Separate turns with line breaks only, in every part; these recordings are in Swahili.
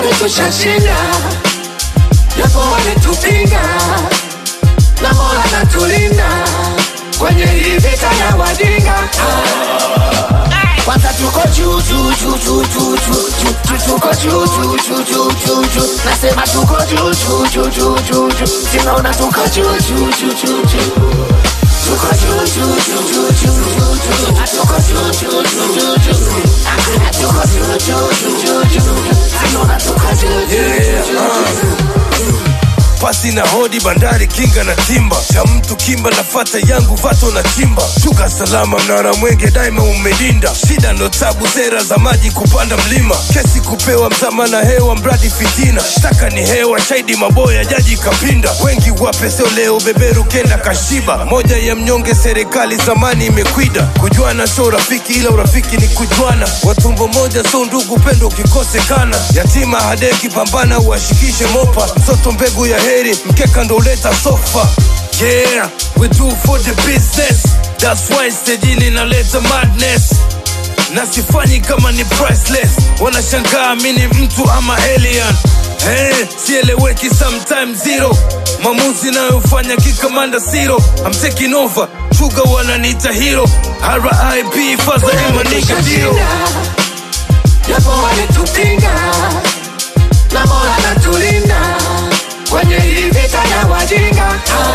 bado tushashinda, japo walitupinga, na Mola natulinda kwenye hii vita ya wajinga. Kwanza tuko juu juu juu juu juu juu juu juu tuko juu juu juu juu juu juu nasema tuko juu juu juu juu juu juu sinaona tuko juu juu juu juu juu tuko juu juu juu juu juu juu juu tuko juu juu juu juu juu tuko juu juu juu juu juu sinaona tuko juu juu juu juu
pasi na hodi bandari kinga na timba cha mtu kimba nafata yangu vato na chimba shuka salama mnara mwenge daima umelinda shida ndo tabu sera za maji kupanda mlima kesi kupewa mzama na hewa mradi fitina shtaka ni hewa shaidi maboya jaji kapinda wengi wape sio leo beberu kenda kashiba moja ya mnyonge serikali zamani imekwida kujuana sio urafiki ila urafiki ni kujuana watumbo moja sio ndugu pendo ukikosekana yatima hadeki pambana uwashikishe mopa mtoto mbegu ya heri mkeka ndo uleta sofa yeah we do for the business that's why stejini naleta madness na sifanyi kama ni priceless wanashangaa mi ni mtu ama alien Hey, sieleweki sometime zero mamuzi nayofanya kikamanda siro I'm taking over chuga wananiita hero RIP faza emanika dio
tushashinda, japo walitupinga, na Mola natulinda kwenye hii vita ya wajinga.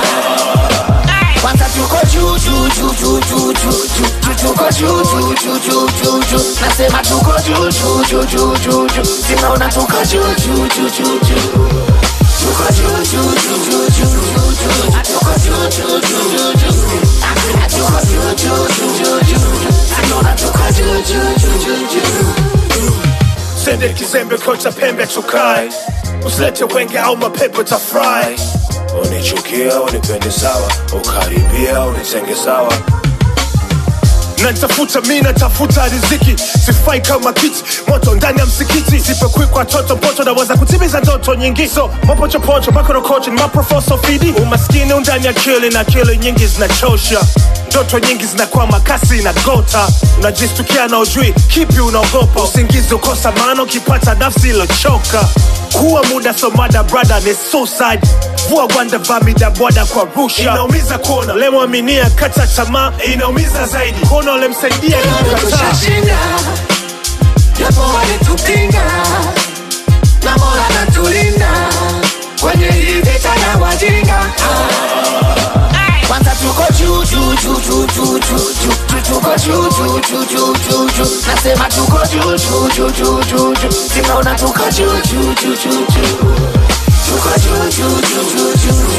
Kwanza tuko juu juu juu juu juu juu juu juu tuko juu juu juu juu juu juu nasema tuko juu juu juu juu juu juu sinaona tuko juu juu juu juu juu tuko juu juu juu juu juu juu juu tuko juu juu juu juu juu tuko juu juu juu juu juu sinaona tuko juu juu juu juu juu
sende kizembe kocha pembe tukae usilete wenge au mapepo tafurahi unichukia unipende sawa ukaribia unitenge sawa natafuta mi natafuta riziki sifai kama kiti moto ndani ya msikiti sipekwi kwa toto mpoto naweza kutimiza ndoto nyingi so mapochopocho makorokocho ni maprofoso fidi umaskini undani akili na akili nyingi zinachosha ndoto nyingi zinakwama kasi na gota unajistukia na ujui kipi unaogopa usingizi ukosa maana ukipata nafsi ilochoka kuwa muda somada brada ni suicide vua gwanda vamida bwada kwa rusha inaumiza kuona lemwaminia kata tamaa inaumiza zaidi kuona ulemsaidia kukataa
tushashinda, japo walitupinga, na Mola natulinda kwenye hii vita ya wajinga. Kwanza tuko juu juu juu juu juu juu juu juu tuko juu juu juu juu juu juu nasema tuko juu juu juu juu juu juu sinaona tuko juu juu juu juu juu tuko juu juu juu juu juu